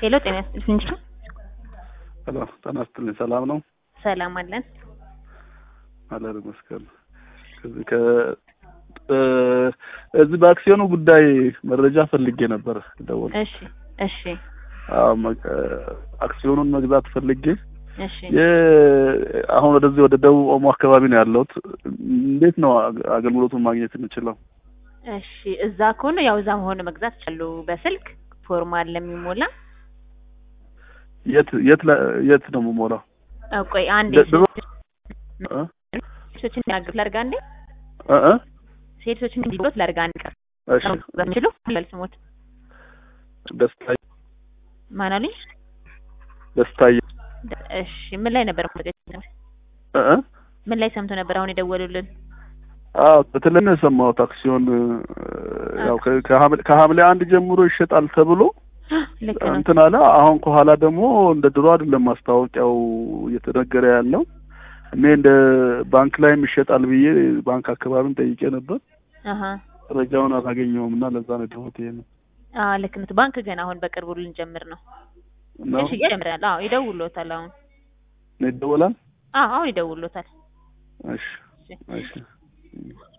ሄሎ ጤና ይስጥልኝ እንጂ ሄሎ ጤና ይስጥልኝ። ሰላም ነው? ሰላም አለን። አለን ይመስገን። ከዚህ ከ እዚህ በአክሲዮኑ ጉዳይ መረጃ ፈልጌ ነበር ደወል እሺ እሺ አክሲዮኑን መግዛት ፈልጌ እሺ አሁን ወደዚህ ወደ ደቡብ ኦሞ አካባቢ ነው ያለሁት። እንዴት ነው አገልግሎቱን ማግኘት የምችለው? እሺ እዛ ከሆነ ያው እዛ መሆን መግዛት ይችላሉ። በስልክ ፎርም አለ የሚሞላ። የት የት ለ- የት ነው የምሞላው? አ፣ ቆይ አንዴ ደ- ድሮ እ? ሴቶችን ያግብ ላድርግ አንዴ እ እ? ሴቶችን እንዲሎት ላድርግ አንዴ ቀር እሺ በሚችሉ ለል ስሞት ደስታዬ ማን አሉኝ? ደስታዬ ደ- እሺ ምን ላይ ነበር ማለት ነው? እ እ? ምን ላይ ሰምቶ ነበር አሁን የደወሉልን? አዎ በተለይ ነው የሰማሁት አክሲዮን እ፣ ያው ከ- ከሐምሌ ከሐምሌ አንድ ጀምሮ ይሸጣል ተብሎ ልክ ነው። እንትን አለ። አሁን ከኋላ ደግሞ እንደ ድሮ አይደለም ማስታወቂያው እየተነገረ ያለው። እኔ እንደ ባንክ ላይም ይሸጣል ብዬ ባንክ አካባቢም ጠይቄ ነበር። አሀ መረጃውን አላገኘውም እና ለዛ ነው ደወት ይሄ ነው አዎ ልክ ነው። ባንክ ገና አሁን በቅርቡ ልንጀምር ነው። ነው እሺ ይጀምራል። አዎ ይደውሎታል አሁን። ነው ይደወላል። አዎ አሁን ይደውሎታል። እሺ እሺ እሺ